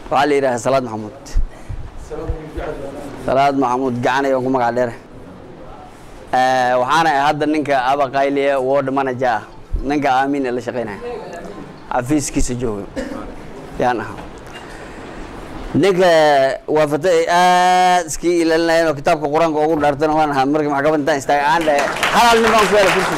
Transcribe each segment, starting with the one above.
waxaa la yidhaha salaad maxamuud salaad maxamuud gacanay aan ku magac dheere waxaana ahay hadda ninka abaqayliye ward manager ah ninka aamin ee la shaqeynaya xafiiskiisa jooga yaan ahaa ninka waafata ay aad iskii ilaalinayeen oo kitaabka qur-aanka ugu dhaartana waan ahaa markii maxkamad intaan istaagay aan dhahe hal nin baan ku hela kursi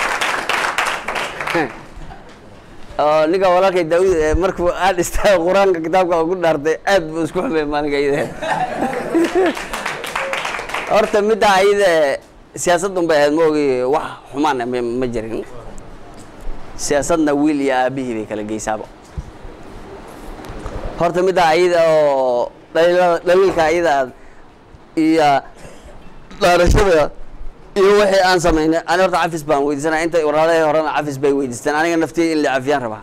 oo ninka walaalkay daawud ee markuu aad istaaga qur-aanka kitaabka ugu dhaartay aad buu isku xumay maalinka iyada horta midda ayada siyaasadun bay ahayd ma ogi wax xumaana ma ma jirin siyaasadna wiil iyo aabihii bay kala geysaaba horta midda ayada oo dhaliilada dhaliilka ayada iyo dhaarashada iyo wixii aan samaynay ani horta cafis baan weydiisanaya inta walaalahay horena cafis bay weydiisteen aniga naftiya in la cafiyaan rabaa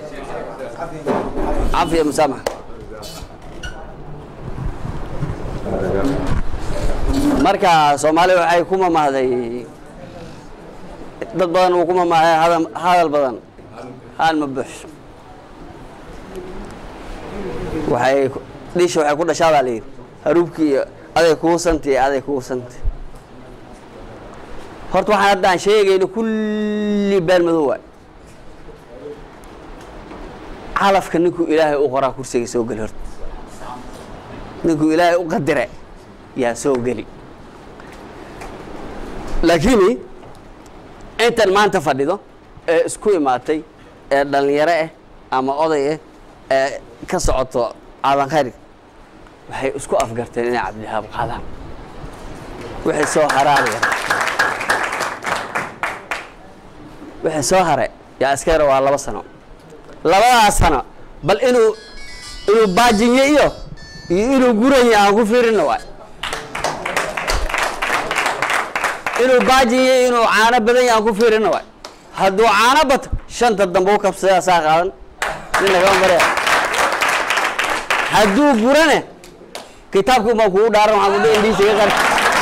cafiya musaamax marka soomaaliya waxay ku mamahday dad badan uu ku mamahday hadal hadal badan haan ma buuxso waxay dhisha waxay ku dhashaa baa la yidhi haruubkii iyo aday kugu santi iyo aday kugu santi horta waxaan hadda aan sheegayno kulli been madow waay calafka ninkuu ilaahay u qoraa kursiga soo geli horta ninkuu ilaahay u qadire yaa soo geli laakiin intan maanta fadhido ee isku imaatay ee dhalinyaro ah ama oday ah ee ka socoto aadan khayr waxay isku afgarteen inay cabdihaab qaadaan waxay soo haraaraya waxay soo hare yaa iska yara waa laba sano labadaas sano bal inuu inuu baajinye iyo iyo inuu guranya aan ku fiirina waay inuu baajinye inuu caano badan yahay aan ku fiirina waay hadduu caano bato shanta dambe u kabsadaa saa qaadan nina kama marya hadduu gurane kitaabkii baan kugu dhaaran waxaan kudhi indhiis iga qari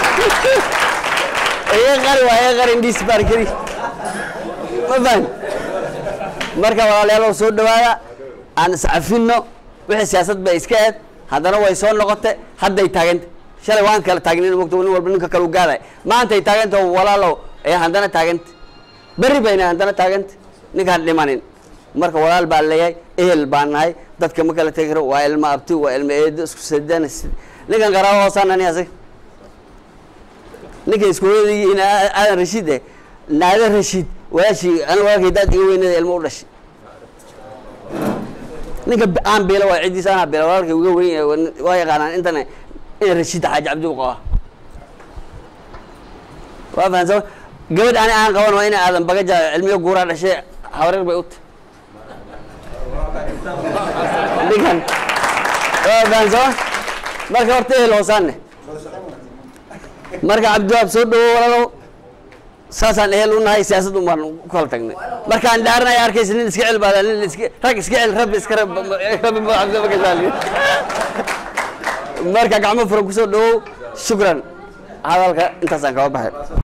iga qari waa iga qari indhiis baarkadi ma fahan marka walaalayaal soo dhawaada aan iscafinno wixii siyaasad bay iska ahayd haddana way soo noqotay hadday taaganta shalay waan kala taagnin mogta nin walba ninka kale u gaaday maantay taaganta walaalow ee haddana taaganta berri bayna haddana taaganta ninkaan dhimanin marka walaal baa leeyahay ehel baan nahay dadka ma kala tegi karo waa ilmo abti waa ilmo eedo isku sadana ninkan qaraabo hoosaanani asig ninka iskuuladii aadan rashiid eh naada rashiid walaashii ana walaalkay daad iga weynada ilmo u dhashay ninka aan beela waa ciddiisa anaa beela walaalkay uga weyn waa yaqaanaan intana ina rashiid xaaji cabdi u qabaa waa fahansama gabadh ani aan qaban waa ina aadan bagaja cilmiyo guuraa dhashay habareer bay u tahay ninkan waa fahansama marka horta ehel hoosaanne marka cabdiwaab soo dhawo walaalow saasaan ehel u nahay siyaasad un baan ku kala tagnay markaan dhaaranaya arkaysa nin iska cel baada nin iska rag iska cel rabbi iska rab rabbi ma cabdi ma kasaali marka gacmo furan kusoo dhawow shukran hadalka intaasaan kaba baxay